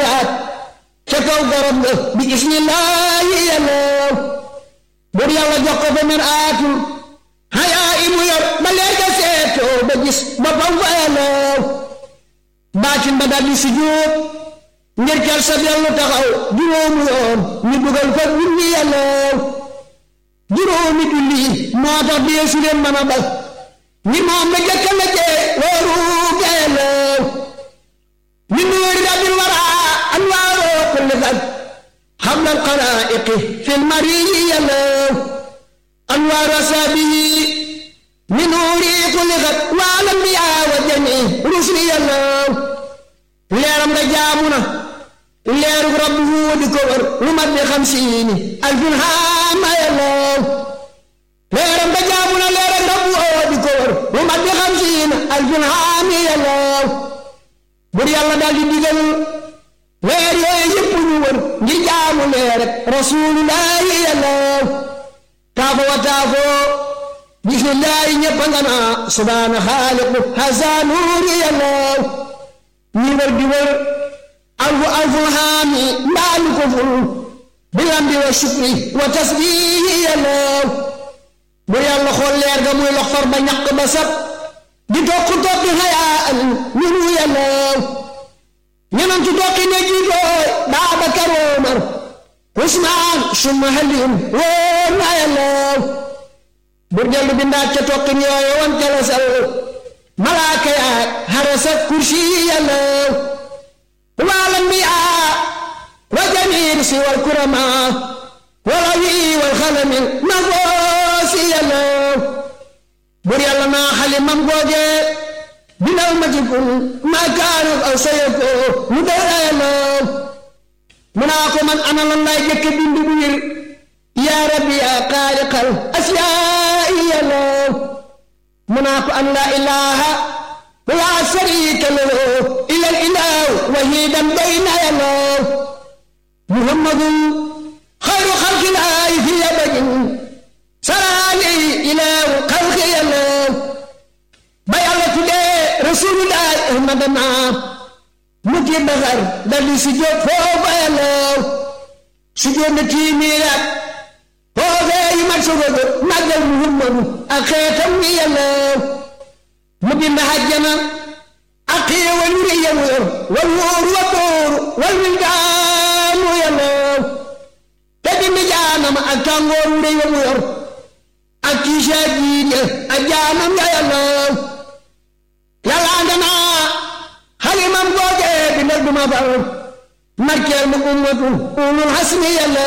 daat ca kaw garab ga bi ismillaahi yàllaw bur yàlla jox ko fa mer aatul hayaa imu yor ba leer ga seetoo ba gis boppam fa yàllaw baatin ba daldi sujjóot ngir kel sa dellu taxaw juróomu yoon ñu dugal ko julli yàllaw juróomi julli moo tax dee su leen mën a bal ni moom la jëkka la jee wóoru ga yàllaw ni nuuri rabbil waraa anwaaroo kulli xat حمل القلائق في المري يلو أنوار سابه من نوري خلقت والأنبياء والجميع رسل يلو ليرم رجامنا لير ربه ودكور ومد بخمسين ألف هام يلو ليرم رجامنا لير ربه ودكور ومد بخمسين ألف هام يلو بري الله دال ديغل weer yooyu yëpp ñu wër ngir jaamu leer rek rasulullahi yàllaw taafo wa taafo bismillahi ñëpp nga naa subhaana xaaliqu hasa nuuri yàllaw ñi wër di wër alfu alfu haami mbaalu ko ful bilambi wa shukri wa tasbihi yàllaw bu yàlla xool leer ga muy lox far ba ñaq ba sab di tokk tokki hayaa an ñunu yàllaw ñenantu tokki ne jiitooy Baabakar Umar Usmaan summa Aliyu wóor na Yàlla bur dellu bindaat ca tokki ñooye woon ca la sal malaaka yaa harasa kursi Yàlla wal anbiyaa wa jamiir si wal kuramaa wal awii wal xalami nagoosi Yàlla bur Yàlla naa xalimam googe bindal ma ci kun maa kaanu aw sayako mu dara yàllaw mu naa ko man ana lan laay jëkke bind bu wir yaa rabbi yaa xaaliqal asyaai yàllaw mu naa ko an laa ilaha laa sharika lahu illa al ilahu wahidan bayna yàllaw muhammadun xayru xalqilaahi fi abadin saraani ilahu xalqi yàllaw ba yàlla tuddee rasulullah ahmadana mu ci baxar daldi si jóot foofa yàllaw si jóot na tiimiiraat foofee yi mat sogo jóg màggal muhammadu ak xeetam ni yàllaw mu bind hajjana ak xéewal yu rëy yamu yor wal wóoru wa tóoru wal wildaanu yàllaw te bind jaanama ak tàngoor wu rëy yamu yor ak kiisa jiite ak jaanam ya yàllaw yàlla andanaa xalimam googe bindal duma far markeel mu ummatu ulul hasmi yàlla